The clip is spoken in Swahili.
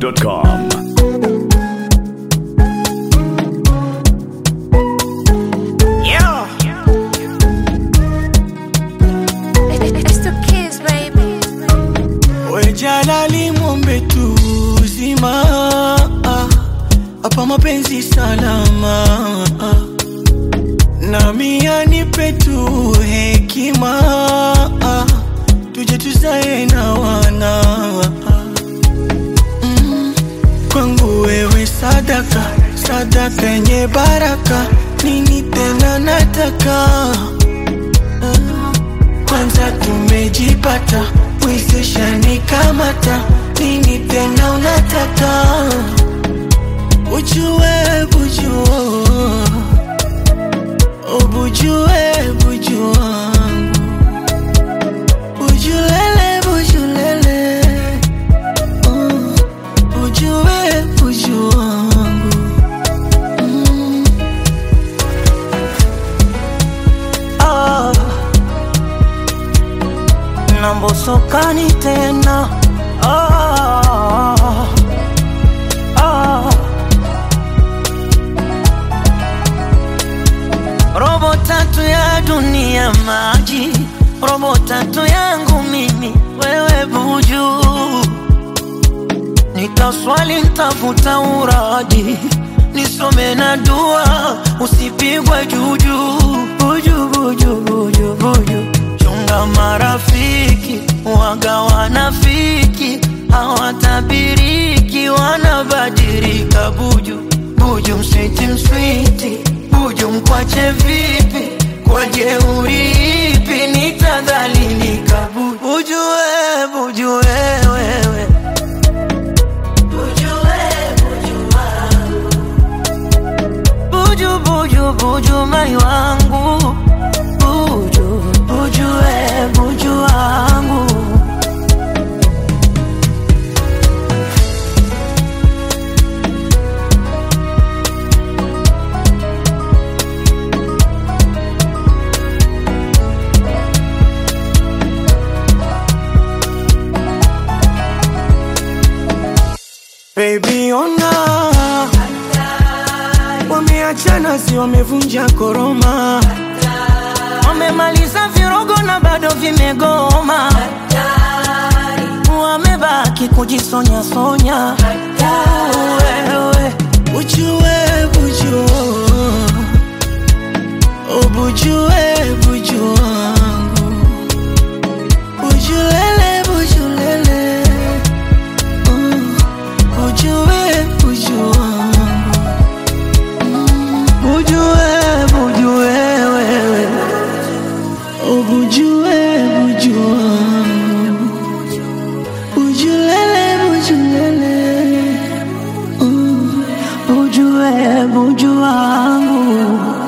ShankySupplier.com. It's the kids, baby. We Jalali mwombe tu uzima hapa mapenzi salama nami anipe tu hekima tuje tuzae na wana Mm, kwangu wewe sadaka sadaka yenye baraka nini tena nataka kwanza tumejipata wezesha nikamata nini tena unataka ujue bujua ubujue buju wangu bujulele bujulele uh, ujue buju wangu mm. ah. nambosokani tena ah, ah. robo tatu ya dunia maji robo tatu yangu mimi wewe buju nitaswali ntafuta uraji nisome na dua usipigwe juju buju buju buju buju chunga marafiki waga wanafiki hawatabiriki wanabadilika buju buju mswiti mswiti buju mkwache vipi kwa jeuri ipi nitadhalilika buju buju we, buju wewewe buju buju buju mai wangu buju buju we buju wangu Baby ona wameachana, si wamevunja koroma, wamemaliza virogo na bado vimegoma, wamebaki kujisonya sonya. Wewe ujue bujua, ubujue buju wangu, bujulele bujulele, uh, ujue buju wangu Bujue, bujue wewe Ubujue, bujue wangu Bujulele, bujulele uh, Bujue, bujue wangu